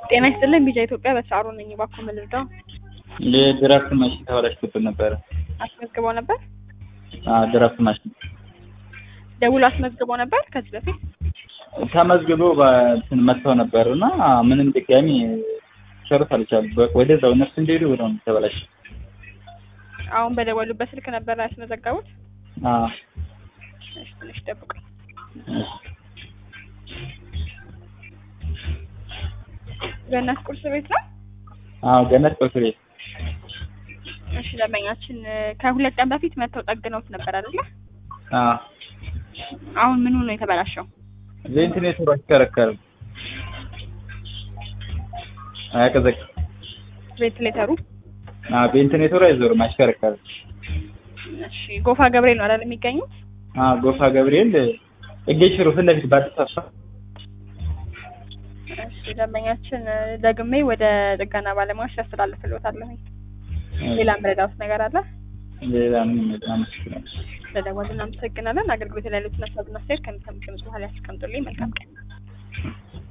ጤና ይስጥልኝ ቢጃ ኢትዮጵያ በሰዓሩ ነኝ። እባክዎ ምን ልርዳው? የድራፍት ማሽን ተበላሽቶብን ነበረ። አስመዝግበው ነበር? አዎ ድራፍት ማሽን ደውሎ አስመዝግበው ነበር ከዚህ በፊት? ተመዝግቦ በእንትን መጥተው ነበር እና ምንም ድጋሚ ሰሩት አልቻሉም። በ- ወደዛው እነሱ እንደሄዱ ወዲያው ነው ተበላሸ። አሁን በደወሉበት ስልክ ነበር ያስመዘገቡት? አዎ እሺ ትንሽ ጠብቁኝ። እሺ። ገነት ቁርስ ቤት ነው? አዎ ገነት ቁርስ ቤት እሺ ደንበኛችን ከሁለት ቀን በፊት መጥተው ጠግነውት ነበር አይደለ? አዎ አሁን ምኑ ነው የተበላሸው? ቬንቲሌተሩ አይሽከረከርም፣ አያቀዘቅዝም። ቬንቲሌተሩ? አዎ ቬንቲሌተሩ አይዞርም፣ አይሽከረከርም። እሺ ጎፋ ገብርኤል ነው አይደል የሚገኙት? አዎ ጎፋ ገብርኤል እጌ ሽሮ ፊት ለፊት በአዲስ አበባ እሺ ደንበኛችን ደግሜ ወደ ጥገና ባለሙያዎች ያስተላልፍልዎታለሁ። ሌላ ምረዳውት ነገር አለ? ሌላ ምን አመሰግናለሁ። ስለደወሉ እናመሰግናለን። አገልግሎት ላይ ያሉትን ሀሳብና አስተያየት ከሚሰሙት በኋላ ያስቀምጡልኝ። መልካም ቀን።